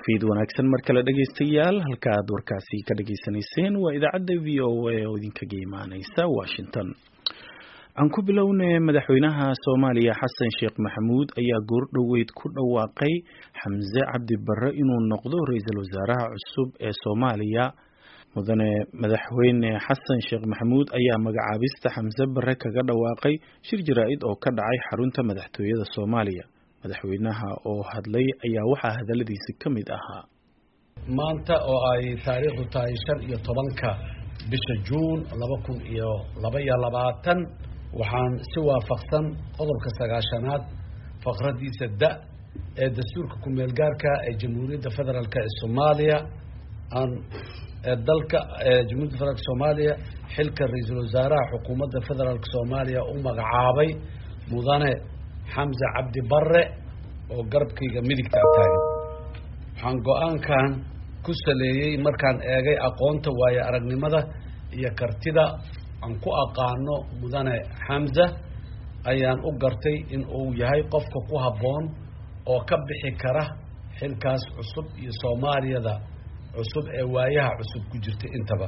fiid wanaagsan mar kale dhegaystayaal halka aad warkaasi ka dhagaysanayseen waa idaacadda v o a oo idinkaga imaaneysa washington aan ku bilownay madaxweynaha soomaaliya xasan sheekh maxamuud ayaa goordhoweyd ku dhawaaqay xamse cabdi barre inuu noqdo ra-iisul wasaaraha cusub ee soomaaliya mudane madaxweyne xasan sheekh maxamuud ayaa magacaabista xamse barre kaga dhawaaqay shir jaraa-id oo ka dhacay xarunta madaxtooyada soomaaliya madaxweynaha oo hadlay ayaa waxaa hadaladiisi ka mid ahaa maanta oo ay taariikhdu tahay shan iyo tobanka bisha juun laba kun iyo laba iyo labaatan waxaan si waafaqsan qodobka sagaashanaad faqradiisa da ee dastuurka ku-meel gaarka ee jamhuuriyadda federaalk ee soomaaliya aan ee dalka jamhuiyadda federaalk soomaaliya xilka ra-iisul wasaaraha xukuumadda federaalk soomaaliya u magacaabay mudane xamse cabdi barre oo garabkayga midigta taagan waxaan go-aankan ku saleeyey markaan eegay aqoonta waayo aragnimada iyo kartida aan ku aqaano mudane xamse ayaan u gartay in uu yahay qofka ku habboon oo ka bixi kara xilkaas cusub iyo soomaaliyada cusub ee waayaha cusub ku jirta intaba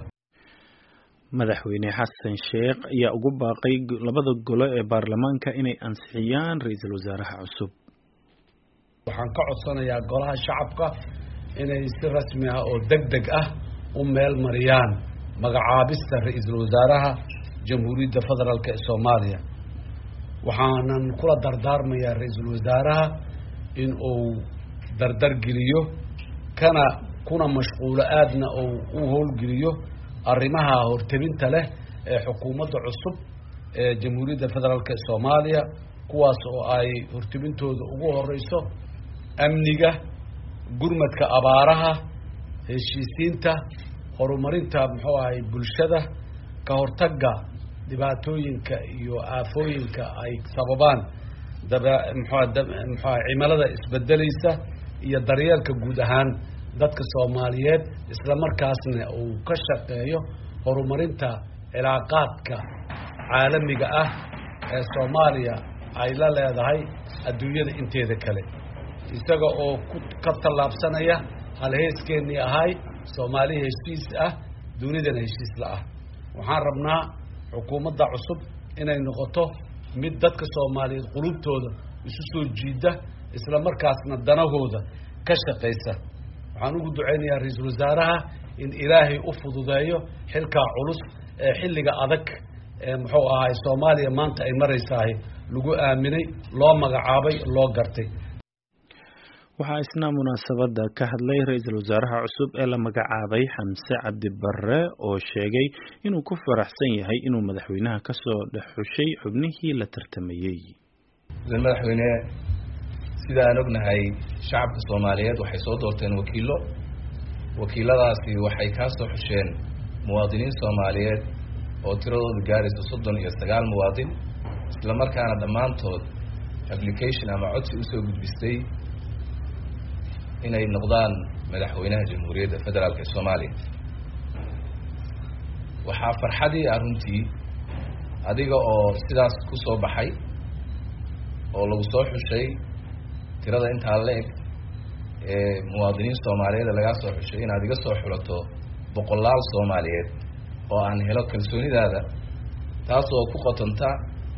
madaxweyne xasan sheekh ayaa ugu baaqay labada golo ee baarlamaanka inay ansixiyaan ra-iisul wasaaraha cusub waxaan ka codsanayaa golaha shacabka inay si rasmi ah oo deg deg ah u meel mariyaan magacaabista ra-iisul wasaaraha jamhuuriyadda federaalk ee soomaaliya waxaanan kula dardaarmayaa ra-iisul wasaaraha in uu dardargeliyo kana kuna mashquulo aadna uu u howlgeliyo arrimaha hortebinta leh ee xukuumadda cusub ee jamhuuriyadda federaalk ee soomaaliya kuwaas oo ay hortebintooda ugu horeyso amniga gurmadka abaaraha heshiisiinta horumarinta muxuu ahay bulshada ka hortagga dhibaatooyinka iyo aafooyinka ay sababaan daba mxua mxua cimilada isbedeleysa iyo daryeelka guud ahaan dadka soomaaliyeed isla markaasna uu ka shaqeeyo horumarinta cilaaqaadka caalamiga ah ee soomaaliya ay la leedahay adduunyada inteeda kale isaga oo ku ka tallaabsanaya halheeskeenii ahay soomaali heshiis ah dunidana heshiis la ah waxaan rabnaa xukuumadda cusub inay noqoto mid dadka soomaaliyeed qulubtooda isu soo jiida isla markaasna danahooda ka shaqaysa waxaan ugu duceynayaa ra-iisul wasaaraha in ilaahay u fududeeyo xilkaa culus ee xilliga adag ee muxuu ahay soomaaliya maanta ay maraysahay lagu aaminay loo magacaabay loo gartay waxaa isna munaasabadda ka hadlay ra-iisul wasaaraha cusub ee la magacaabay xamse cabdi barre oo sheegay inuu ku faraxsan yahay inuu madaxweynaha kasoo dhex xushay xubnihii la tartamayey madaxweyne sida aan ognahay shacabka soomaaliyeed waxay soo doorteen wakiilo wakiiladaasi waxay kaa soo xusheen muwaadiniin soomaaliyeed oo tiradooda gaaraysa soddon iyo sagaal muwaadin isla markaana dhammaantood application ama codsi usoo gudbistay inay noqdaan madaxweynaha jamhuuriyadda federaalk ee soomaaliya waxaa farxadii ah runtii adiga oo sidaas ku soo baxay oo lagu soo xushay tirada intaa la eg ee muwaadiniin soomaaliyeed lagaa soo xushay inaad iga soo xulato boqolaal soomaaliyeed oo aan helo kalsoonidaada taas oo ku qotonta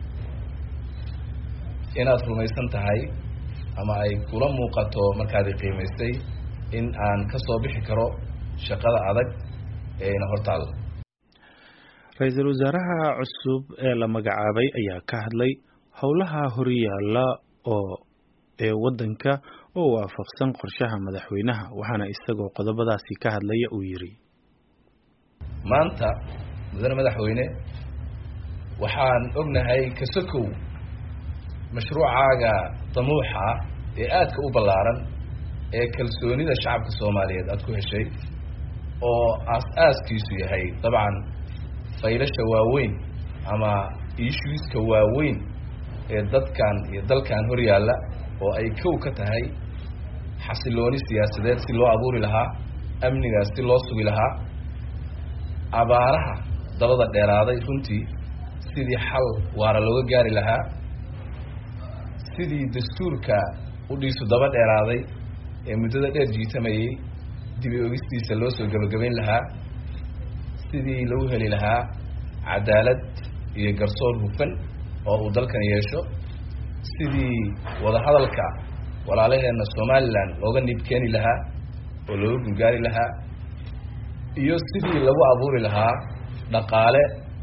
inaad rumaysan tahay ama ay kula muuqato markaadi qiimaystay in aan ka soo bixi karo shaqada adag ee ina hortaada ra-iisul wasaaraha cusub ee la magacaabay ayaa ka hadlay howlaha horyaala oo ee waddanka oo waafaqsan qorshaha madaxweynaha waxaana isagoo qodobadaasi ka hadlaya uu yidhi maanta mudane madaxweyne waxaan ognahay kasakow mashruucaaga damuuxa ee aadka u ballaaran ee kalsoonida shacabka soomaaliyeed aada ku heshay oo aas-aaskiisu yahay dabcan faylasha waaweyn ama issueska waaweyn ee dadkan iyo dalkan hor yaalla oo ay kow ka tahay xasilooni siyaasadeed si loo abuuri lahaa amnigaas si loo sugi lahaa abaaraha dabada dheeraaday runtii sidii xal waara looga gaari lahaa sidii dastuurka udhiisu daba dheeraaday ee muddada dheer jiitamayay dib i ogistiisa loo soo gebagabayn lahaa sidii lagu heli lahaa cadaalad iyo garsoor hufan oo uu dalkan yeesho sidii wadahadalka walaalaheenna somalilan looga niib keeni lahaa oo looga gurgaari lahaa iyo sidii lagu abuuri lahaa dhaqaale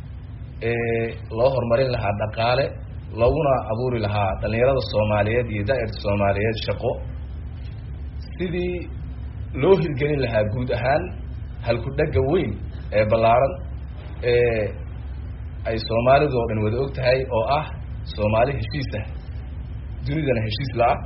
ee loo horumarin lahaa dhaqaale looguna abuuri lahaa dhalinyarada soomaaliyeed iyo daa'irta soomaaliyeed shaqo sidii loo hirgelin lahaa guud ahaan halku-dhagga weyn ee ballaaran ee ay soomaalidu oo dhan wada og tahay oo ah soomaali heshiis ah dunidana heshiis la-ah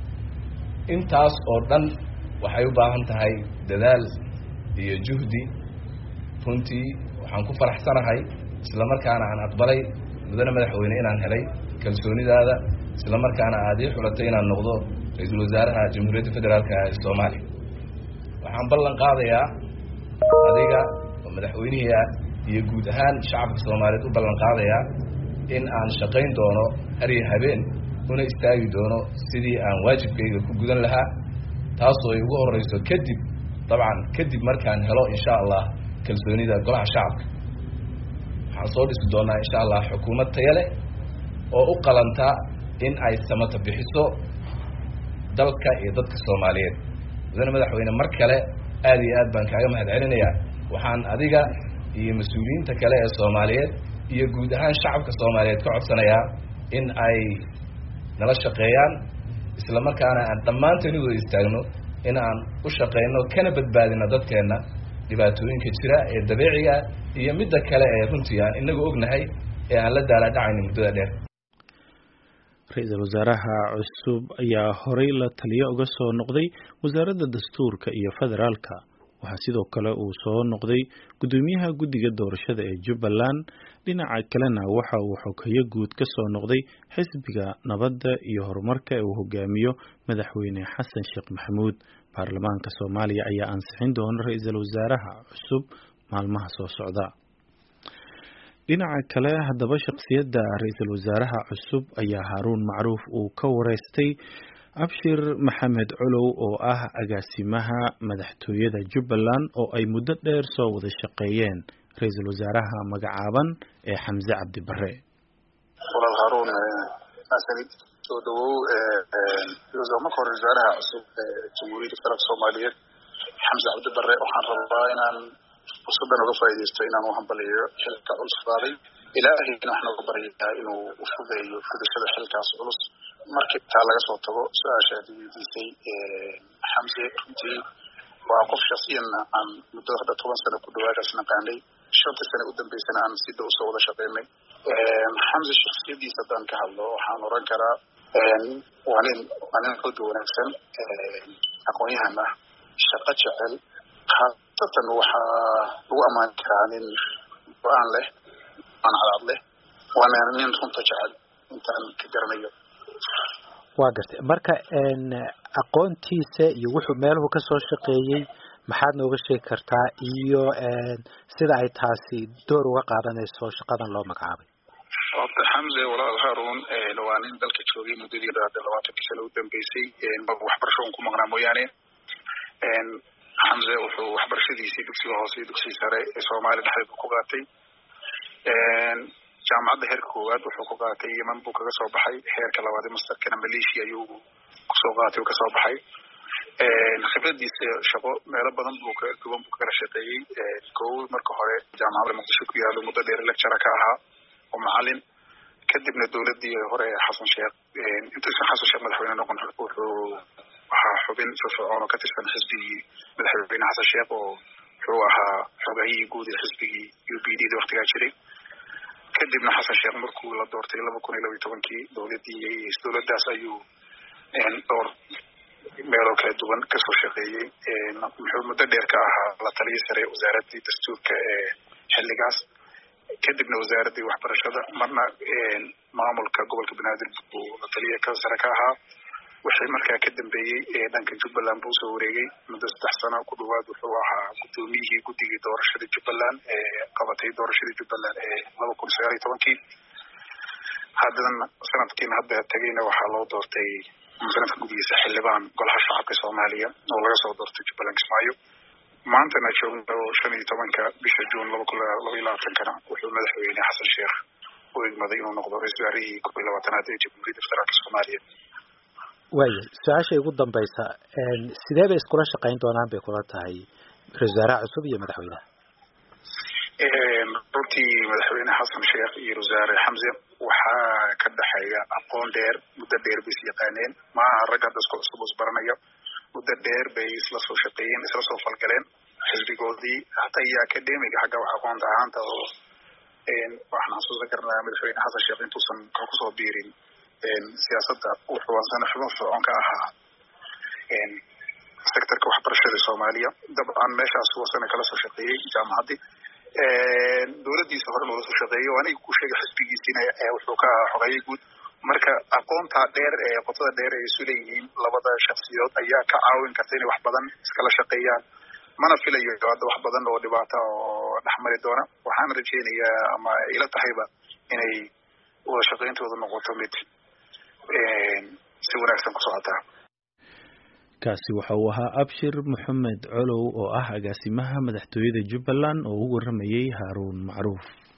intaas oo dhan waxay u baahan tahay dadaal iyo juhdi runtii waxaan ku faraxsanahay isla markaana aan aqbalay mudane madaxweyne inaan helay kalsoonidaada isla markaana aad ii xulatay inaan noqdo ra-iisul wasaaraha jamhuuriyadda federaalka ee soomaaliya waxaan ballan qaadayaa adiga oo madaxweynihii ah iyo guud ahaan shacabka soomaaliyeed u ballan qaadayaa in aan shaqayn doono hariyo habeen una istaagi doono sidii aan waajibkayga ku gudan lahaa taasoo ay ugu horeyso kadib dabcan kadib markaan helo insha allah kalsoonida golaha shacabka waxaan soo dhisi doonaa insha allah xukuumad taya leh oo u qalanta in ay samata bixiso dalka iyo dadka soomaaliyeed mudane madaxweyne mar kale aad iyo aad baan kaaga mahad celinayaa waxaan adiga iyo mas-uuliyiinta kale ee soomaaliyeed iyo guud ahaan shacabka soomaaliyeed ka codsanayaa in ay nala shaqeeyaan isla markaana aan dhammaanteen u wada istaagno in aan u shaqeyno kana badbaadino dadkeenna dhibaatooyinka jira ee dabiiciga iyo midda kale ee runtii aan inagu ognahay ee aan la daalaadhacayno muddada dheer ra-iisul wasaaraha cusub ayaa horey la taliyo uga soo noqday wasaaradda dastuurka iyo federaalka waxaa sidoo kale uu soo noqday guddoomiyaha guddiga doorashada ee jubbaland dhinaca kalena waxa uu xogeyo guud ka soo noqday xisbiga nabadda iyo horumarka ee uu hogaamiyo madaxweyne xasan sheekh maxamuud baarlamaanka soomaaliya ayaa ansixin doona ra-iisul wasaaraha cusub maalmaha soo socda dhinaca kale haddaba shakhsiyadda ra-iisul wasaaraha cusub ayaa haaruun macruuf uu ka wareystay abshir maxamed colow oo ah agaasimaha madaxtooyada jubbaland oo ay muddo dheer soo wada shaqeeyeen ra-iisul wasaaraha magacaaban ee xamse cabdi bare walaal haaruun asanid soo dhawow marka hore wasaaraha cusub ee jamhuuriyadda federaalka soomaaliyeed xamse cabdi bare waxaan rabaa inaan fursadan uga faaidaysto inaan u hambaliyo xilka culus qaaday ilaahayna waxaan uga baryayaa inuu ufudeeyo fudashada xilkaas culus markii taa laga soo tago su-aasha aad weydiisay xamse runtii waa qof shaksiyanna aan muddo hadda toban sano ku dhawaadaas naqaanay shantii sano u dambeysana aan si dhow usoo wada shaqeynay xamse shaksiyadiisa haddaan ka hadlo waxaan oran karaa waa nin waa nin xoog wanaagsan aqoon-yahan ah shaqo jecel haasatan waxaa lagu ammaani karaa nin go-aan leh aan cadcad leh waana nin runta jecel intaan ka garanayo waa gartay marka aqoontiisa iyo wuxuu meeluhu kasoo shaqeeyey maxaad nooga sheegi kartaa iyo sida ay taasi door uga qaadanayso shaqadan loo magacaabay horta xamse walaal haarun waa nin dalka joogay muddadii hadda labaatankii sano u dambeysay waxbarasho un ku maqnaa mooyaane xamse wuxuu waxbarashadiisii dugsiga hoose iyo dugsiga sare ee soomaaliya dhexdeeda ku qaatay jaamacadda heerka koowaad wuxuu ku qaatay yeman buu kaga soo baxay heerka labaad masterkana malaysia ayuu kusoo qaatay u kasoo baxay khibradiisa shaqo meelo badan buu ka duwan buu kagala shaqeeyey kow marka hore jaamacadda muqdisho ku yaalo muddo dheer lectura ka ahaa oo macalin kadibna dowladii hore xasan sheekh intuusan xasan sheekh madaxweyne noqon wuxuu ahaa xubin firfircoon oo ka tirsan xisbigii madaxweyne xasan sheekh oo wuxuu ahaa xogahiyii guud ee xisbigii u b d da waktigaa jiray kadibna xasan sheekh markuu la doortay laba kun iyo laba iyo tobankii dowladii dowladdaas ayuu dhowr meeloo kala duwan kasoo shaqeeyey muxuu muddo dheer ka ahaa la taliya sare wasaaraddii dastuurka ee xilligaas kadibna wasaaraddii waxbarashada marna maamulka gobolka banaadir buu la taliya ka sare ka ahaa wixii markaa ka dambeeyey dhanka jubbaland buu usoo wareegay muddo saddex sano ku dhawaad wuxuu ahaa guddoomiyihii guddigii doorashada jubbaland ee qabatay doorashadii jubbaland ee laba kun sagaal iyo tobankii haddana sanadkiina hadda tegayna waxaa loo doortay sanadka gudihiisa xildhibaan golaha shacabka soomaaliya oo laga soo doortay jubbaland kismaayo maantana joogno shan iyo tobanka bisha juun laba kun laba iyo labaatankana wuxuu madaxweyne xasan sheekh u igmaday inuu noqdo ra-isul wasaarihii kob iyo labaatanaad ee jamhuuriyadda federaalka soomaaliya waaya su-aasha ugu dambaysa sidee bay iskula shaqayn doonaan bay kula tahay ra-isul wasaaraha cusub iyo madaxweynaha runtii madaxweyne xasan sheekh iyo wasaare xamse waxaa ka dhexeeya aqoon dheer muddo dheer bay is yaqaaneen maaha rag hadda isku cusub isbaranaya muddo dheer bay isla soo shaqeeyeen isla soo falgaleen xisbigoodii hataa iyo academiga xagga wax aqoonta ahaanta oo waxaan xasuusan karnaa madaxweyne xasan sheekh intuusan kusoo biirin siyaasadda wuxuu asana xubin fircoon ka ahaa sectorka waxbarashada soomaaliya dabcan meeshaas wasana kala soo shaqeeyey jaamacaddii dowladdiisa hore loola soo shaqeeyo aniga ku sheegay xisbigiisiina wuxuu ka ahaa xogeeye guud marka aqoontaa dheer ee qotada dheer ay isu leeyihiin labada shaksiyood ayaa ka caawin karta inay wax badan iskala shaqeeyaan mana filayo hadda wax badan oo dhibaata oo dhexmari doona waxaan rajeynayaa ama ila tahayba inay wada shaqeyntooda noqoto mid si wanaagsan ku socotaa kaasi waxa uu ahaa abshir maxamed colow oo ah agaasimaha madaxtooyada jubbaland oo u waramayey haaruun macruuf